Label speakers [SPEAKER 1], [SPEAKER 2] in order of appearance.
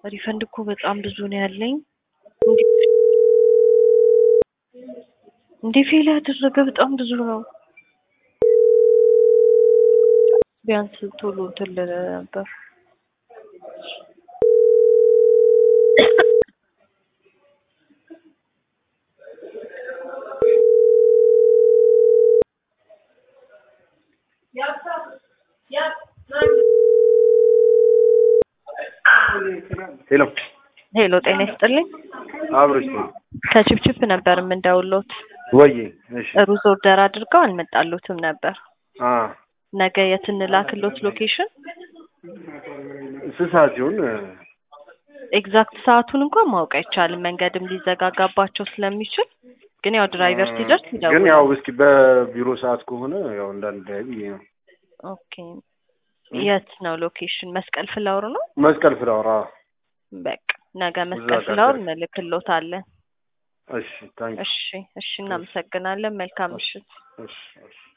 [SPEAKER 1] ሪፈንድ እኮ በጣም ብዙ ነው ያለኝ። እንዴ ፌል ያደረገ በጣም ብዙ ነው። ቢያንስ ቶሎ እንትን ልል ነበር።
[SPEAKER 2] ሄሎ
[SPEAKER 1] ሄሎ ጤና ይስጥልኝ።
[SPEAKER 2] አብሮች
[SPEAKER 1] ከችፕችፕ ነበር የምንደውሎት።
[SPEAKER 2] ወይ እሺ
[SPEAKER 1] ሩዝ ኦርደር አድርገው አልመጣሎትም ነበር።
[SPEAKER 2] አ
[SPEAKER 1] ነገ የት እንላክሎት ሎኬሽን?
[SPEAKER 2] ስንት ሰዓት ሲሆን
[SPEAKER 1] ኤግዛክት ሰዓቱን እንኳን ማወቅ አይቻልም፣ መንገድም ሊዘጋጋባቸው ስለሚችል። ግን ያው ድራይቨር ሲደርስ
[SPEAKER 2] ግን
[SPEAKER 1] ይደውላል።
[SPEAKER 2] ያው እስኪ በቢሮ ሰዓት ከሆነ ያው እንዳንዳይ ብዬ ነው።
[SPEAKER 1] ኦኬ የት ነው ሎኬሽን? መስቀል ፍላወር ነው።
[SPEAKER 2] መስቀል ፍላወራ
[SPEAKER 1] በቃ ነገ መስቀል
[SPEAKER 2] ጋር
[SPEAKER 1] ፍላወር
[SPEAKER 2] ደርስ።
[SPEAKER 1] እንልክሎታለን።
[SPEAKER 2] እሺ ታንክ
[SPEAKER 1] እሺ እሺ፣ እናመሰግናለን። መልካም ምሽት።
[SPEAKER 2] እሺ እሺ